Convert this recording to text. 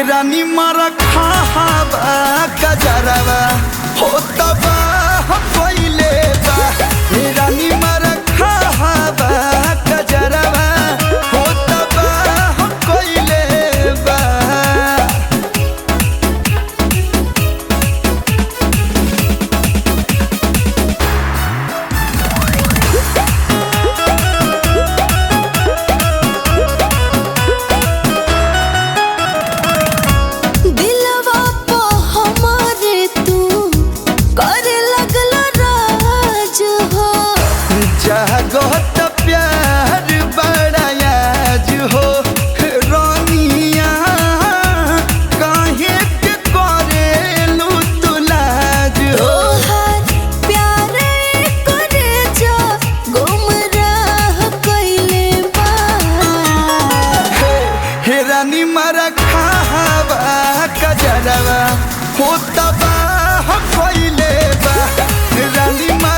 रानी मारा खाबा कजरवा हो तबा पहिले बा हे रानी मारा खाबा कजरवा हो तबा पहिले बा दिलवा पो हमारे तू करे लगल राज हो जागत प्यार बड़ायाज हो रानिया काहे के करेलू तुलाज हो तोहार प्यारे करे जा गुमराह कइले बा हे रानी मारा खाबा कजरवा हो तबा पहिले बा हे रानी